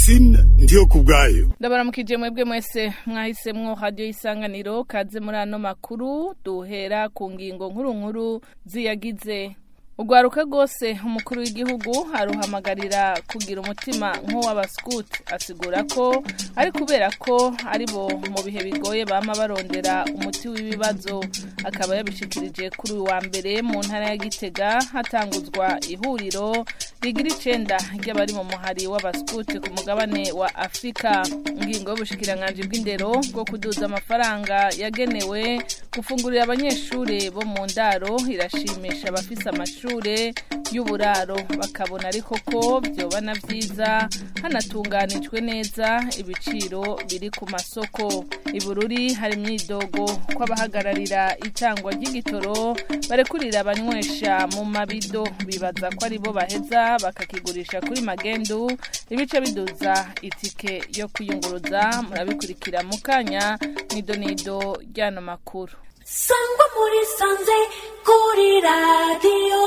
Francine ndiyo kubwayo ndabaramukije mwebwe mwese mwahisemwo radio isanganiro kaze muri ano makuru duhera ku ngingo nkuru nkuru ziyagize Ugwaruka rwose umukuru w'igihugu aruhamagarira kugira umutima nk'uw'abaskuti asigura ko ari kubera ko ari bo mu bihe bigoye bama barondera umuti w'ibibazo akaba yabishikirije kuri uyu wa mbere mu ntara ya Gitega hatanguzwa ihuriro rigira icenda ry'abari mu muhari w'abaskuti ku mugabane wa Afrika ingingo y'ubushikiranganje bw'indero bwo kuduza amafaranga yagenewe gufungurira abanyeshure bo mu ndaro irashimisha abafise amashuri amashure y'uburaro bakabona ariko ko vyoba na vyiza hanatunganijwe neza ibiciro biri ku masoko ibururi hari imyidogo ko abahagararira itangwa ry'igitoro barekurira abanywesha mu mabido bibaza ko aribo baheza bakakigurisha kuri magendu ibice biduza itike yo kwiyunguruza murabikurikira mu kanya nidonido ry'ano makuru sangwa muri sanze kuri radiyo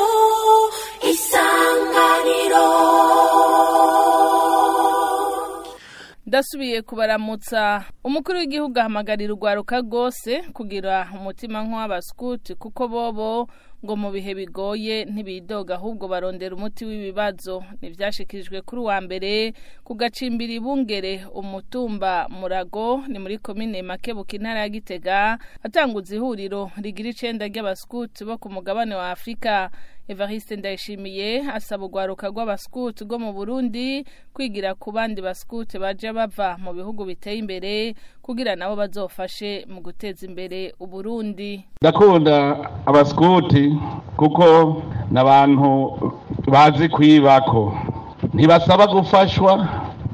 isanganiro ndasubiye kubaramutsa umukuru w'igihugu ahamagarira urwaruka rwose kugira umutima nk'uw'abaskuti kuko bobo ngo mu bihe bigoye ntibidoga ahubwo barondera umuti w'ibibazo ntibyashikirijwe kuri uwa mbere ku gacimbiri bungere umutumba murago ni muri komine makebuka intara ya gitega atanguza ihuriro rigira icenda ry'abaskuti bo ku mugabane wa afurika evariste ndayishimiye asaba urwaruka rw'abaskuti rwo mu burundi kwigira ku bandi baskuti baje bava mu bihugu biteye imbere kugira nabo bazofashe mu guteza imbere uburundi ndakunda abaskuti kuko ni abantu bazi kwibako ntibasaba gufashwa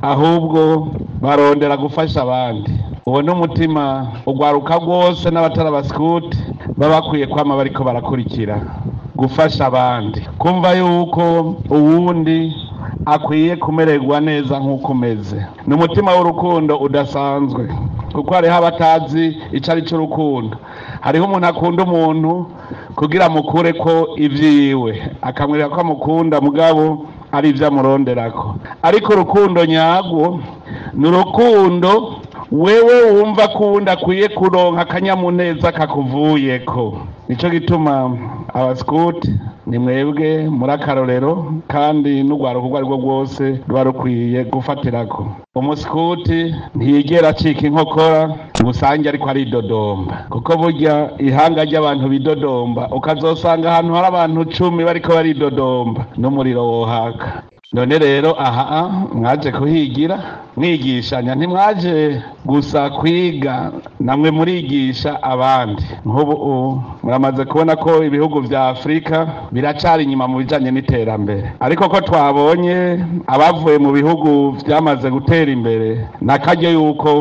ahubwo barondera gufasha abandi uwo ni umutima urwaruka rwose n'abatari abaskuti baba bakwiye kwama bariko barakurikira gufasha abandi kumva yuko uwundi akwiye kumererwa neza nk'uko umeze ni umutima w'urukundo udasanzwe kuko hariho abatazi icyo ari cy'urukundo hariho umuntu akunda umuntu kugira amukure ko ibyiwe akamwereka ko amukunda mugabo ari ibyo amuronderako ariko urukundo nyarwo ni urukundo wewe wumva ko uwundi akwiye kuronka akanyamuneza kakuvuyeko nicyo gituma abasikuti ni mwebwe muri akarorero kandi n'urwaruka urwo ari rwo rwose ruba rukwiye gufatirako umusikuti ntiyigera acika inkokora ngo usange ariko aridodomba kuko burya ihanga ry'abantu bidodomba ukazosanga ahantu hari abantu cumi bariko baridodomba n'umuriro wohaka none rero aha mwaje kuhigira mwigishanya ntimwaje gusa kwiga namwe murigisha abandi nk'ubu muramaze kubona ko ibihugu vya afurika biracari inyuma mu bijanye n'iterambere ariko ko twabonye abavuye mu bihugu vyamaze gutera imbere nakaryo yuko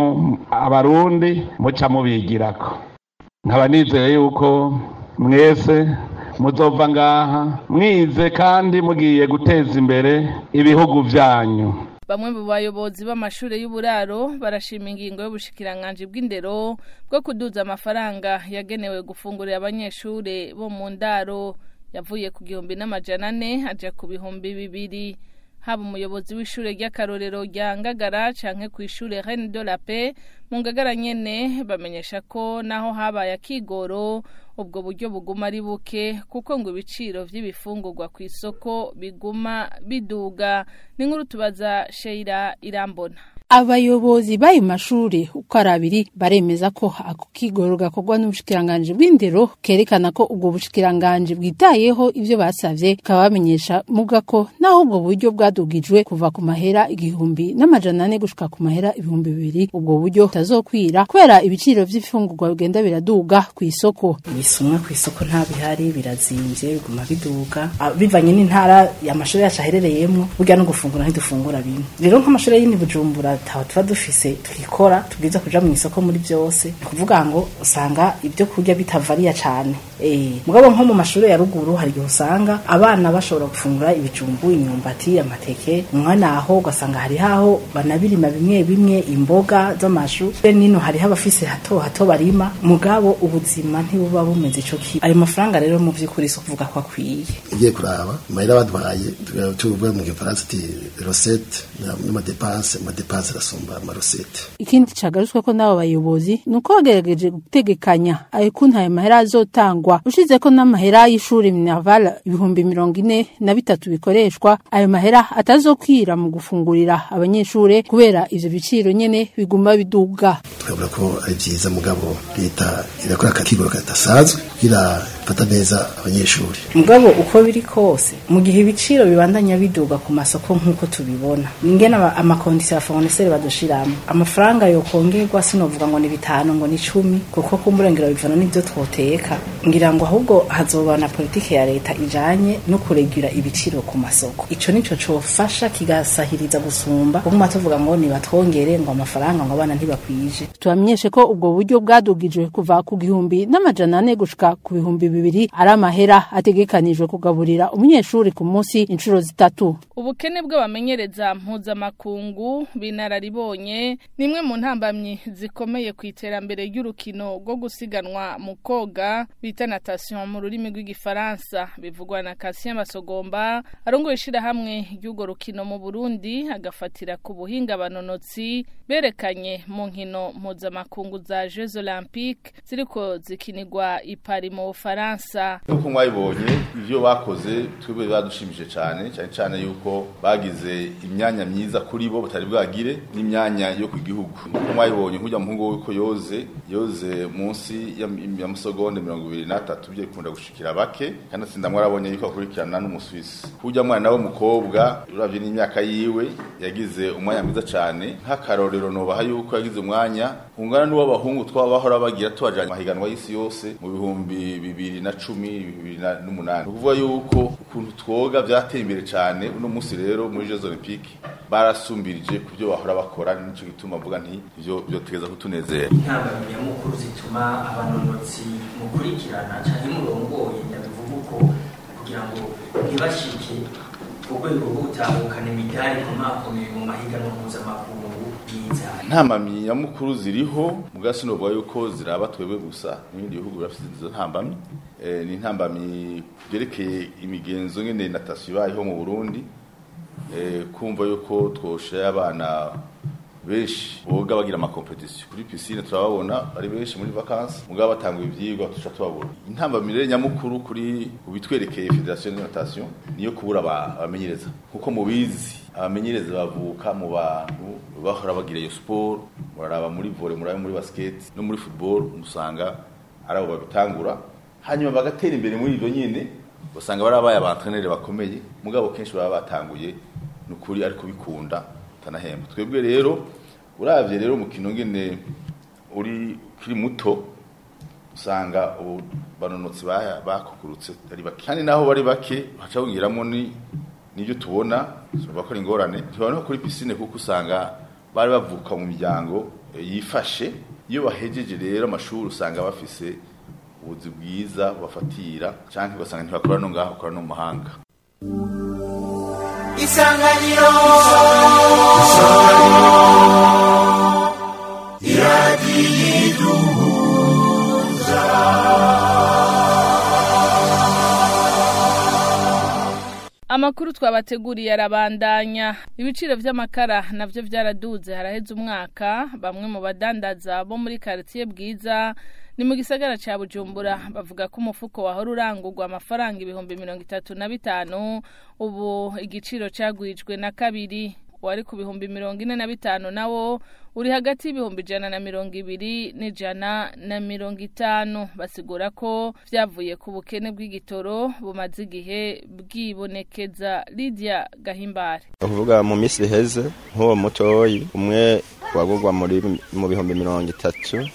abarundi muca mubigirako nkaba nizeye yuko mwese muzova ngaha mwize kandi mugiye guteza imbere ibihugu vyanyu bamwe mu bayobozi b'amashuri y'uburaro barashima ingingo y'ubushikiranganje bw'indero bwo kuduza amafaranga yagenewe gufungurira abanyeshuri bo mu ndaro yavuye ku gihumbi n'amajana ane aja ku bihumbi bibiri haba umuyobozi w'ishure ry'akarorero rya ngagara canke ku ishure reine de la paix mu ngagara nyene bamenyesha ko naho habaye akigoro ubwo buryo buguma ari buke kuko ngo ibiciro vy'ibifungurwa ku isoko biguma biduga ni nkuru tubaza Sheila Irambona abayobozi b'ayo mashuri uko ari abiri baremeza ko ako kigoro gakorwa n'ubushikiranganji bw'indero kerekana ko ubwo bushikiranganji bwitayeho ivyo basavye bukaba bamenyesha muga ko naho ubwo buryo bwadugijwe kuva ku mahera igihumbi n'amajana ane gushika ku mahera ibihumbi bibiri ubwo buryo butazokwira kubera ibiciro vy'ifungurwa bigenda biraduga ku isoko ibisumwa ku isoko nta bihari birazimvye biguma biduga Ah, bivanye n'intara amashuri yacu aherereyemwo burya no gufungura ntidufungura bimwe rero nk'amashuri y'ini bujumbura ataho tuba dufise twikora tubwiza kuja mu isoko muri byose ni kuvuga ngo usanga ibyo kurya bitavariya cane eh mugabo nko mu mashuri ya ruguru hari igihe usanga abana bashobora gufungura ibijumbu imyumbati amateke umwana aho ugasanga hari haho banabirima bimwe bimwe imboga z'amashu be nino hari abafise hato hato barima mugabo ubuzima ntibuba bumeze ico ki ayo mafaranga rero mu vy'ukuri so kuvuga ko akwiye ugiye kuraba mahera badwaye tuvuga mu gifaransa ati recette n'amadepanse amadepanse arasumba amarosete ikindi cagarutswe ko n'abo bayobozi ni uko bagerageje gutegekanya ayo kuntu ayo mahera azotangwa ushize ko n'amahera y'ishuri minaval ibihumbi mirongo ine na bitatu bikoreshwa ayo mahera atazokwira mu gufungurira abanyeshure kubera ivyo biciro nyene biguma biduga turabona ko ari vyiza mugabo leta irakora akakigoro kadasanzwe kugira fata neza abanyeshuri mugabo uko biri kose mu gihe ibiciro bibandanya biduga ku masoko nk'uko tubibona ingene ama- amakondisiyo ya fournisseur badushiramo amafaranga yokongerwa sinovuga ngo ni bitanu ngo ni cumi kuko kumburengero bivana n'ivyo twoteka ngira ngo ahubwo hazoba na politike ya leta ijanye no kuregira ibiciro ku masoko ico nico cofasha kigasahiriza gusumba kuguma tuvuga ngo nibatwongere ngo amafaranga ngo abana ntibakwije tubamenyeshe ko ubwo buryo bwadugijwe kuva ku gihumbi n'amajana ane gushika ku bihumbi bibiri ari amahera ategekanijwe kugaburira umunyeshuri ku munsi inshuro zitatu ubukene bw'abamenyereza mpuzamakungu binararibonye ni imwe mu ntambamyi zikomeye ku iterambere ry'urukino rwo gusiganwa mu koga bita natation mu rurimi rw'igifaransa bivugwa na Cassien Masogomba arongoye ishirahamwe ry'urwo rukino mu Burundi agafatira ku buhinga abanonotsi berekanye mu nkino mpuzamakungu za Jeux Olympiques ziriko zikinirwa i Paris mu Bufaransa nk'uko mwabibonye ibyo bakoze twebwe badushimije cyane cyane cyane yuko bagize imyanya myiza kuri bo batari bwagire n'imyanya yo ku gihugu nk'uko mwabibonye nk'ujya muhungu w'uko yoze yoze munsi ya ya musogonde mirongo ibiri n'atatu byo bikunda gushikira bake kandi atsinda mwarabonye yuko akurikirana n'umuswisi kujya mwana w'umukobwa uravye n'imyaka yiwe yagize umwanya mwiza cyane nk'akarorero nobaha yuko yagize umwanya ungana n'uw'abahungu twaba bahora bagira tubajanye mahiganwa y'isi yose mu bihumbi bibiri na cumi bibiri na- n'umunani ni ukuvuga yuko ukuntu twoga byateye imbere cyane uno munsi rero muri Jeux Olympiques barasumbirije ku byo bahora bakora nico gituma mvuga nti ivyo byotegeza kutunezera intambamyi nyamukuru zituma abanonotsi mukurikirana cyangwa murongoye ndabivuga uko kugira ngo ntibashike ku rwego rwo gutahukana imidari ikomakomeye mu mahiganwa mpuzamakungu bwiza ntambamyi nyamukuru ziriho mugasi novuga yuko ziraba twebwe gusa n'ibindi bihugu birafite izo ntambamyi Eh, ni intambamyi byerekeye imigenzo ngene natation ibayeho mu Burundi Eh, kumva yuko twoshaye abana benshi boga bagira amakompetisiyo kuri pisine turababona ari benshi muri vacances mugabo batanga ivyigwa tuca tubabona intambamyi rero nyamukuru kuri ubitwerekeye federation de natation niyo kubura aba- abamenyereza kuko mubizi abamenyereza bavuka mu bantu bahora bagira iyo sport muraraba muri volley muraba muri basket no muri football musanga ari abo babitangura hanyuma bagatera imbere muri ibyo nyine usanga barabaye abantrenere bakomeye mugabo kenshi baba batanguye ni ukuri ariko bikunda utanahemba twebwe rero uravye rero umukino ngene uri kiri muto usanga ubu banonotsi baya- bakukurutse ari bake kandi naho bari bake haca bongeramo ni nibyo tubona tuvuga ko ari ingorane tubona no kuri pisine kuko usanga bari bavuka mu miryango eh, yifashe iyo bahejeje rero amashuri usanga bafise ubuzi bwiza bafatira canke ugasanga ntibakora no ngaho bakora no mu mahanga isanganiro Amakuru twabateguriye arabandanya ibiciro vy'amakara navyo vyaraduze haraheze umwaka bamwe mu badandaza bo muri quartier bwiza ni mu gisagara ca Bujumbura bavuga ko umufuko wahora urangurwa amafaranga ibihumbi mirongo itatu na bitanu ubu igiciro cagwijwe na kabiri wari ku bihumbi mirongo ine na bitanu nawo uri hagati y'ibihumbi ijana na mirongo ibiri n'ijana na mirongo itanu basigura ko vyavuye ku bukene bw'igitoro bumaze igihe bwibonekeza Lydia Gahimbare uvuga mu minsi iheze nk'uwo mutoyi umwe wagurwa muri mu bihumbi mirongo itatu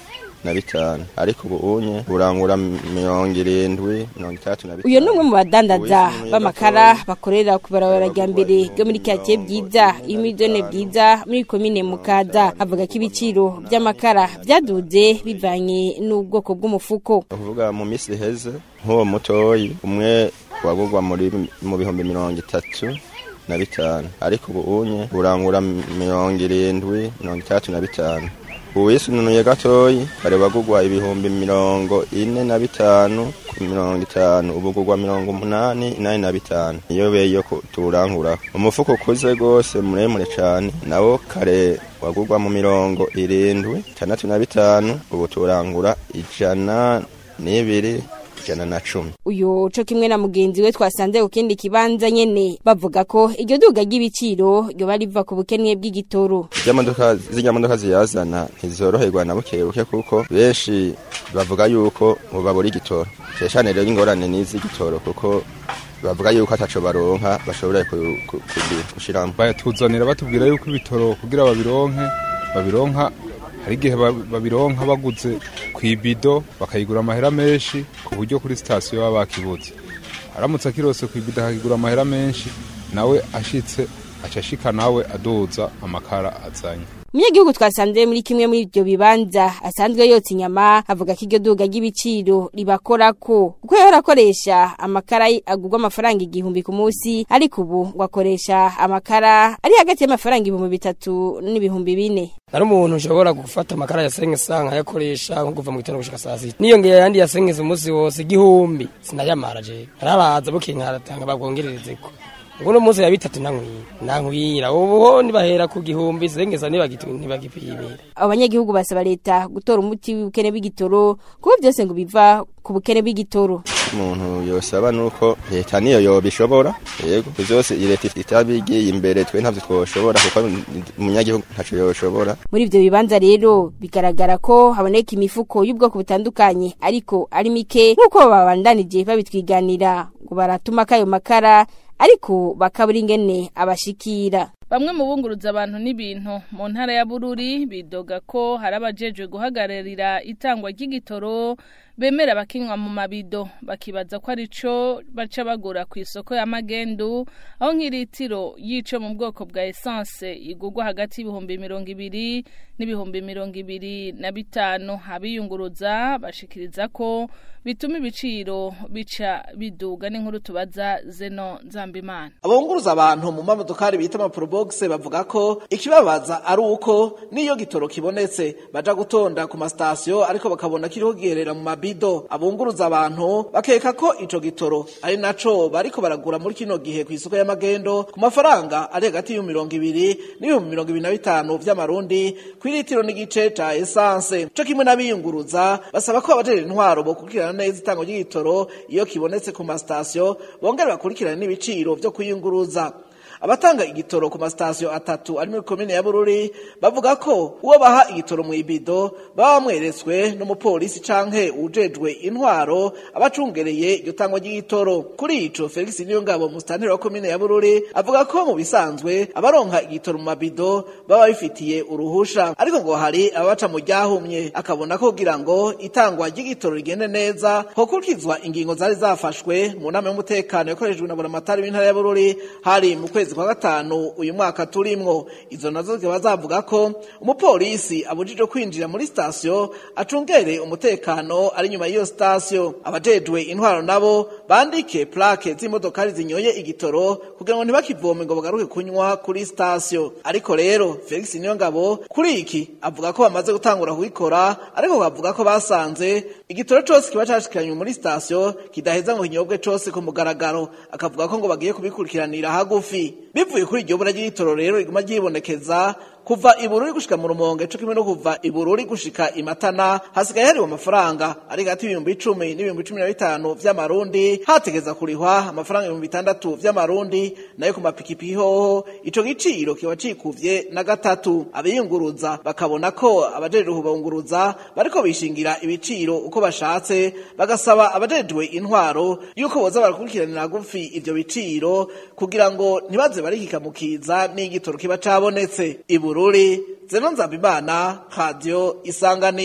na bitanu ariko ubu unye burangura mirongo irindwi mirongo itandatu na bitanu uyu ni umwe mu badandaza b'amakara bakorera ku barabara rya mbere ryo muri karitsiye bwiza imidone bwiza muri komine mukaza avuga ko ibiciro by'amakara byaduze bivanye n'ubwoko bw'umufuko ukuvuga mu minsi iheze nk'uwo mutoyi umwe wagurwa muri mu bihumbi mirongo itatu na bitanu ariko ubu unye burangura mirongo irindwi mirongo itandatu na bitanu uwisununuye gatoyi kare bagurwa ibihumbi mirongo ine na bitanu ku mirongo itanu ubu gurwa mirongo umunani inani na bitanu iyo beyo turangura umufuko ukuze rwose muremure cyane nawo kare wagurwa mu mirongo irindwi itandatu na bitanu ubu turangura ijana n'ibiri ijana na cumi uyu co kimwe na mugenzi we twasanze ku kindi kibanza nyene bavuga ko iryo duga ry'ibiciro ryoba riva ku bukene bw'igitoro imodoka zirya modoka ziyazana ntizoroherwa na buke buke kuko benshi bavuga yuko babura igitoro cyane rero ingorane n'iz'igitoro kuko bavuga yuko ataco baronka bashobora gushiramo batuzanira batubwira yuko ibitoro kugira babironke babironka hari igihe babironka baguze ku ibido bakayigura amahera menshi ku buryo kuri sitasiyo baba bakibuze aramutse akirose ku ibido akagura amahera menshi nawe ashitse aca ashika nawe aduza amakara azanye umunyagihugu twasanze muri kimwe muri ibyo bibanza asanzwe yotsa inyama avuga ko iryo duga ry'ibiciro ribakorako kuko yahora akoresha amakara agurwa amafaranga igihumbi ku munsi ariko ubu ngo akoresha amakara ari hagati y'amafaranga ibihumbi bitatu n'ibihumbi bine nari umuntu ushobora gufata amakara ya sengesa nkayakoresha nko kuva mu gitondo gushika saa sita niyongeye ayandi ya sengesa umunsi wose igihumbi sinayamara je narabaza buke nkaratanga babwongererezeko uno munsi ya bitatu nankwira ubu nibahera ku gihumbi sengesa ntibagipimira abanyagihugu basaba leta gutora umuti w'ubukene bw'igitoro kuko byose ngo biva ku bukene bw'igitoro umuntu yosaba nuko leta niyo yobishobora yego byose leta itabigiye imbere twe ntavyo twoshobora kuko umunyagihugu ntaco yoshobora muri ivyo bibanza rero bigaragara ko haboneka imifuko y'ubwoko butandukanye ariko ari mike nk'uko babandanije babitwiganira ngo baratuma kayo makara ariko bakabura ingene abashikira bamwe mu bunguruza abantu n'ibintu mu ntara ya bururi bidoga ko hari abajejwe guhagararira itangwa ry'igitoro bemera bakinywa mu mabido bakibaza ko ari cyo baca bagura ku isoko ya magendu aho nk'iritiro yico mu bwoko bwa esanse igurwa hagati y'ibihumbi mirongo ibiri n'ibihumbi mirongo ibiri na bitanu abiyunguruza bashikiriza ko bituma ibiciro bica biduga n'inkuru tubaza zeno nzambimana abunguruza abantu mu mamodokari bita amaporobogise bavuga ko ikibabaza ari uko n'iyo gitoro kibonetse baja gutonda ku masitasiyo ariko bakabona kiriho giherera mu mabido abunguruza abantu bakeka ko ico gitoro ari naco bariko baragura muri kino gihe ku isoko y'amagendo ku mafaranga ari hagati y'ibihumbi mirongo ibiri n'ibihumbi mirongo ibiri na bitanu vy'amarundi kw'iritiro n'igice ca esanse co kimwe n'abiyunguruza basaba ko abajejwe intwaro bokurikirana neza itango ry'igitoro iyo kibonetse ku masitasiyo bongera bakurikirane n'ibiciro vyo kuyunguruza abatanga igitoro ku masitasiyo atatu ari muri komine ya bururi bavuga ko uwo baha igitoro mu ibido baba bamweretswe n'umupolisi canke ujejwe intwaro abacungereye iryo tangwa ry'igitoro kuri ico felix niyongabo musitanteri wa komine ya bururi avuga ko mu bisanzwe abaronka igitoro mu mabido baba bifitiye uruhusha ariko ngo hari ababaca mu ryahumye akabona ko kugira ngo itangwa ry'igitoro rigende neza hokurikizwa ingingo zari zafashwe mu nama y'umutekano yakoreshejwe na buramatari w'intara ya bururi hari mu kwezi kwa gatanu uyu mwaka turimwo izo nazo zikaba zavuga ko umupolisi abujijwe kwinjira muri sitasiyo acungere umutekano ari nyuma y'iyo sitasiyo abajejwe intwaro nabo bandike plake z'imodokari zinyoye igitoro kugira ngo ntibakivome ngo bagaruke kunywa kuri sitasiyo ariko rero felix niyongabo kuri iki avuga ko bamaze gutangura kubikora ariko bavuga ko basanze igitoro cose kiba cashikiranywe muri sitasiyo kidaheza ngo kinyobwe cose ku mugaragaro akavuga ko ngo bagiye kubikurikiranira hagufi bivuye kuri iryo bura ry'igitoro rero riguma ryibonekeza kuva ibururi gushika mu rumonge co kimwe no kuva ibururi gushika imatana hasigaye hariwe amafaranga ari hagati y'ibihumbi icumi n'ibihumbi cumi na bitanu vy'amarundi hategeza kurihwa amafaranga ibihumbi bitandatu vy'amarundi nayo ku mapikipiki hoho ico giciro kiba cikuvye na gatatu abiyunguruza bakabona ko abajejwe kubunguruza bariko bishingira ibiciro uko bashatse bagasaba abajejwe intwaro yuko boza barakurikiranira gufi ivyo biciro kugira ngo ntibaze barikikamukiza n'igitoro kiba cabonetse ibu bururi zeno nzabimana radio isanganiro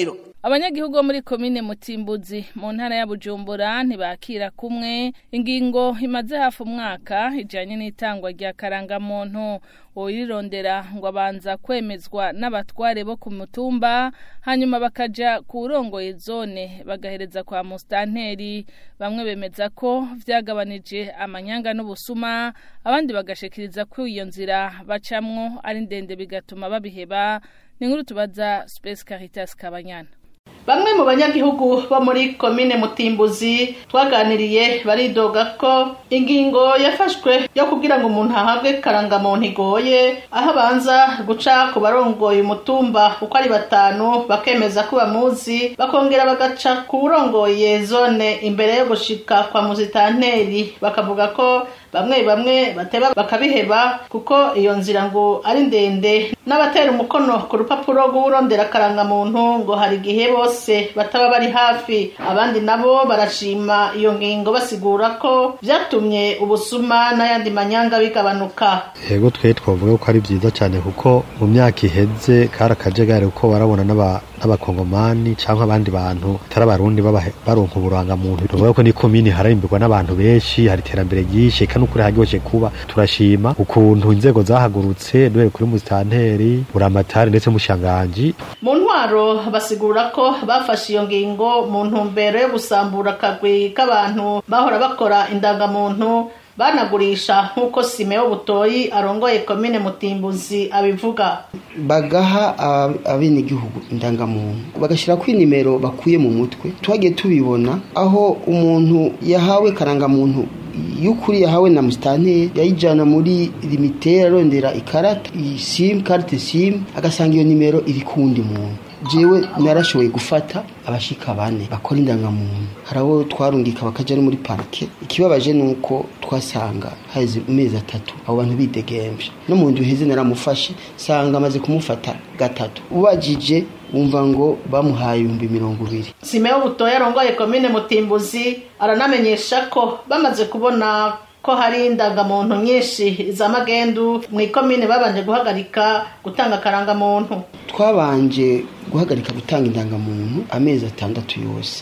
abanyagihugu bo muri komine mutimbuzi mu ntara ya bujumbura ntibakira kumwe ingingo imaze hafi umwaka ijanye n'itangwa rya karangamuntu uwirirondera ngo abanza kwemezwa n'abatware bo ku mutumba hanyuma bakaja ku urongoye zone bagahereza kwa mustanteri bamwe bemeza ko vyagabanije amanyanga n'ubusuma abandi bagashikiriza ko iyo nzira bacamwo ari ndende bigatuma babiheba ni nkuru tubaza Space Caritas Kabanyana Bamwe mu banyagihugu bo muri komine Mutimbuzi twaganiriye baridoga ko ingingo yafashwe yo kugira ngo umuntu ahabwe karangamuntu igoye aho abanza guca ku barongoye umutumba uko ari batanu bakemeza ko bamuzi bakongera bagaca ku urongoye zone imbere yo gushika kwa muzitanteri bakavuga ko bamwe bamwe bateba bakabiheba kuko iyo nzira ngo ari ndende n'abatera umukono ku rupapuro rw'urondera karangamuntu ngo hari igihe bose bataba bari hafi abandi nabo barashima iyo ngingo basigura ko vyatumye ubusuma n'ayandi manyanga bigabanuka yego twe twavuga ko ari byiza cyane kuko mu myaka iheze kari akajagari kuko barabona n'abakongomani cyangwa abandi bantu atari abarundi baronka uburangamuntu tuvuga ko ni komini hararimbirwa n'abantu benshi hari iterambere ryinshi kandi ukuri haryoshe kuba turashima ukuntu inzego zahagurutse duhere kuri musitanteri buramatari ndetse mushanganji mu ntwaro basigura ko bafashe iyo ngingo mu ntumbero yo gusambura akagwi k'abantu bahora bakora indangamuntu banagurisha nk'uko simeho butoyi arongoye komine mutimbuzi abivuga bagaha abenegihugu indangamuntu bagashyira ku nimero bakuye mu mutwe twagiye tubibona aho umuntu yahawe karangamuntu y'ukuri yahawe na musitanteri yayijyana muri limiteri arondera ikarata simu karite simu agasanga iyo nimero iri ku wundi muntu jewe narashoboye gufata abashika bane bakora indangamuntu hari abo twarungika bakajya no muri parike ikibabaje ni uko twasanga haheze amezi atatu abo bantu bidegembye no mu nzu heze naramufashe sanga amaze kumufata gatatu ubajije wumva ngo bamuhaye ibihumbi mirongo ibiri simeho butoya arongoye komine mutimbuzi aranamenyesha ko bamaze kubona ko hari indangamuntu nyinshi za magendu mu ikomine babanje guhagarika gutanga akarangamuntu twabanje guhagarika gutanga indangamuntu amezi atandatu yose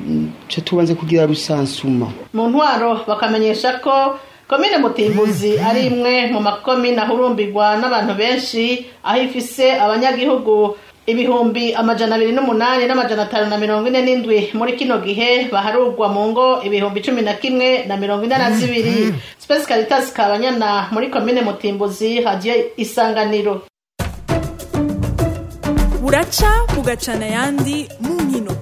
cyo tubanze kugira rusansuma mu ntwaro bakamenyesha ko komine mutimbuzi ari imwe mu makomine ahurumbirwa n'abantu benshi aho ifise abanyagihugu ibihumbi amajana abiri n'umunani n'amajana atanu na mirongo ine n'indwi muri kino gihe baharurwa mu ngo ibihumbi cumi na kimwe na mirongo ine na zibiri spesi caritas kabanyana muri komine mutimbuzi hagiye isanganiro buraca bugacana ayandi mu nkino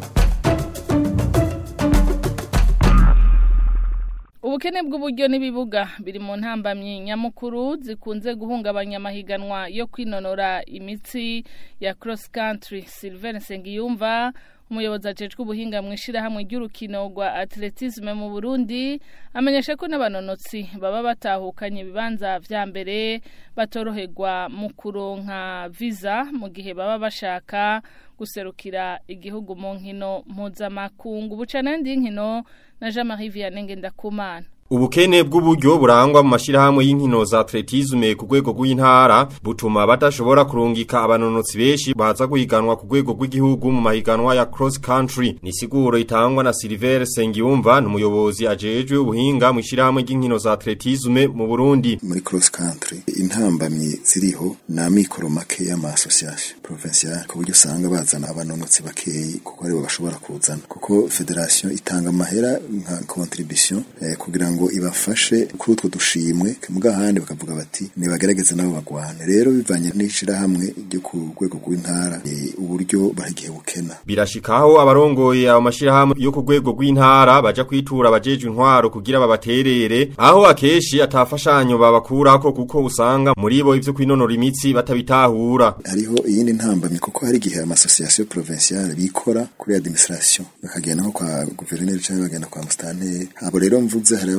ubukene bw'uburyo n'ibibuga biri mu ntambamyi nyamukuru zikunze guhungabanya amahiganwa yo kwinonora imitsi ya cross country Sylvain Nsengiyumva umuyobozi ajejwe ubuhinga mu ishyirahamwe ry'urukino rwa atletisme mu Burundi amenyesha ko n'abanonotsi baba batahukanye ibibanza vya mbere batoroherwa mu kuronka visa mu gihe baba bashaka guserukira igihugu mu nkino mpuzamakungu bucana y'inkino na Jean-Marie Vianney Ngendakumana Ubukene bw'uburyo burangwa mu mashirahamwe y'inkino za atletisme ku rwego rw'intara butuma badashobora kurungika abanonotsi benshi baza guhiganwa ku rwego rw'igihugu mu mahiganwa ya cross country ni siguro itangwa na Silver Sengiyumva n'umuyobozi ajejwe ubuhinga mu shirahamwe ry'inkino za atletisme mu Burundi muri cross country intambamyi ziriho na mikoro make y'ama association provincial ku buryo usanga bazana abanonotsi bakeyi kuko aribo bashobora kuzana kuko federation itanga amahera nka contribution eh, kugira ngo ibafashe kuri utwo dushimwe muga handi bakavuga bati nibagerageze nabo bagwane rero bivanye n'ishirahamwe ryo ku rwego rw'intara e, uburyo baragiye bukena birashikaho abarongoye abo mashirahamwe yo ku rwego rw'intara baja kwitura abajejwe intwaro kugira babaterere aho akeshi atafashanyo babakurako kuko usanga muri bo ivyo kwinonora imitsi batabitahura hariho iyindi ntambamye kuko hari igihe ama association provinciale bikora kuri administration bakagenda nko kwa gouverneur cyangwa bagenda kwa mustanteri abo rero mvuze hari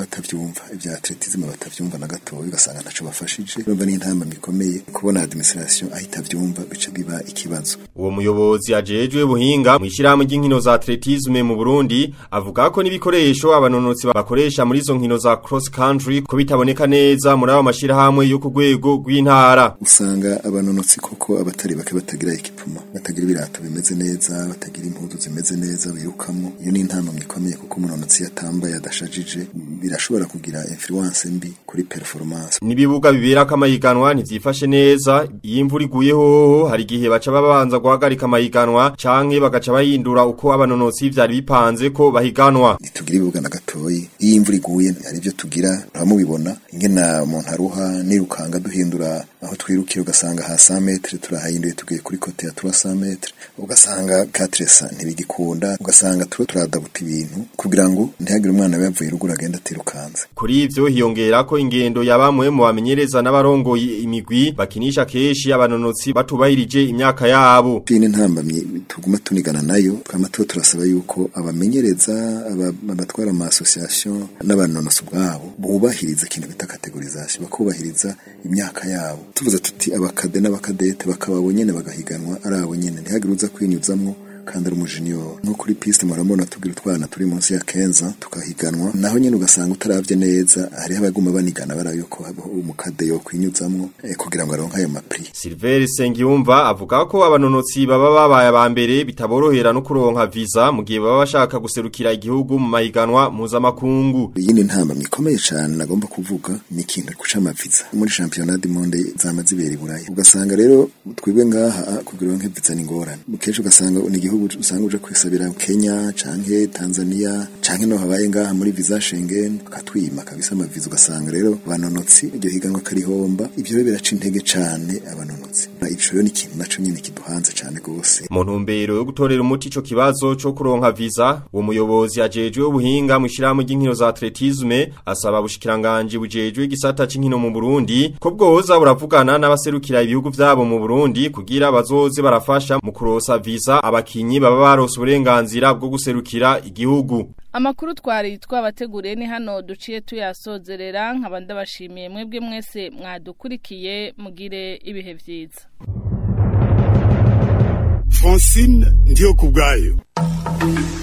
batavyumva ibya atletisme batavyumva na gatoya ugasanga ntaco bafashije urumva ni intamba mikomeye kubona administration ahita vyumva bica biba ikibazo Uwo muyobozi ajejwe buhinga mu ishyirahamwe ry'inkino za atletisme mu Burundi avuga ko n'ibikoresho abanonotsi bakoresha muri izo nkino za cross country ko bitaboneka neza muri abo mashirahamwe yo ku rwego rw'intara usanga abanonotsi koko abatari bake batagira ekipuma batagira ibirato bimeze neza batagira impuzu zimeze neza birukamwo iyo ni intamba mikomeye kuko umunonotsi yatambaye adashajije birashobora kugira influence mbi kuri performance Nibibuga bibera kamahiganwa ntivyifashe neza iyo imvura iguye hoho hari igihe baca babanza guhagarika amahiganwa canke bagaca bahindura uko abanonotsi vyari bipanze ko bahiganwa tugira ibibuga na gatoyi iyo imvura iguye hari ibyo tugira uramubibona ingena umuntu aruha nirukanga duhindura aho twirukira ugasanga ha 100 metre turahahinduye tugiye kuri kote ya 300 metre ugasanga 400 ntibigikunda ugasanga turo turadabuta ibintu kugira ngo ntihagire umwana yavuye ruguru agenda atirukanze Kuri ivyo hiyongera ko ingendo ya bamwe mu bamenyereza n'abarongoye imigwi bakinisha keshi abanonotsi batubahirije imyaka yabo. Iyi ni ntambamye tuguma tunigana nayo twama tuba turasaba yuko abamenyereza aba- abatwara ama association n'abanonosi ubwabo bubahiriza ikintu bita categorisation bakubahiriza imyaka yabo tuvuze tuti abakade n'abakadete bakaba bo nyene bagahiganwa ari abo nyene ntihagire uza kwinyuzamwo kandi ari umujiniyoro nko kuri piste murabona tugira utwana turi munsi ya kenza tukahiganwa naho nyene ugasanga utaravye neza hariho abaguma banigana bara yuko habaho umukade yo kwinyuzamwo eh, kugira ngo aronke ayo mapri Silver Sengiyumva avuga ko abanonotsi baba babaye abambere bitaborohera no kuronka visa mu gihe baba bashaka guserukira igihugu mu mahiganwa mpuzamakungu. iyindi ntambamye ikomeye cyane nagomba kuvuga ni ikintu guca amaviza muri championnat du monde zama zibera i buraya ugasanga rero twebwe ngaha ah, kugira ngo viza ni ingorane kenshi ugasanga ni igihugu usanga uje kwisabira Kenya canke Tanzania canke no habaye ngaha muri visa Schengen bakatwima kabisa amaviza ugasanga rero abanonotsi iryo higanwa karihomba ibyo rero biraca intege cane abanonotsi ico rero ni ikintu naco nyene kiduhanze cane gose Mu ntumbero yo gutorera umuti ico kibazo co kuronka visa, uwo muyobozi ajejwe ubuhinga mu ishirahamwe ry'inkino za atletisme asaba bushikiranganje bujejwe igisata c'inkino mu Burundi ko bwoza buravugana n'abaserukira ibihugu vyabo mu Burundi kugira bazoze barafasha mu kurosa visa abakinyi baba barose uburenganzira bwo guserukira igihugu. Amakuru twari twabateguriye ni hano duciye tuyasozerera nkaba ndabashimiye mwebwe mwese mwadukurikiye mugire ibihe vyiza. Francine ndiyo kubwayo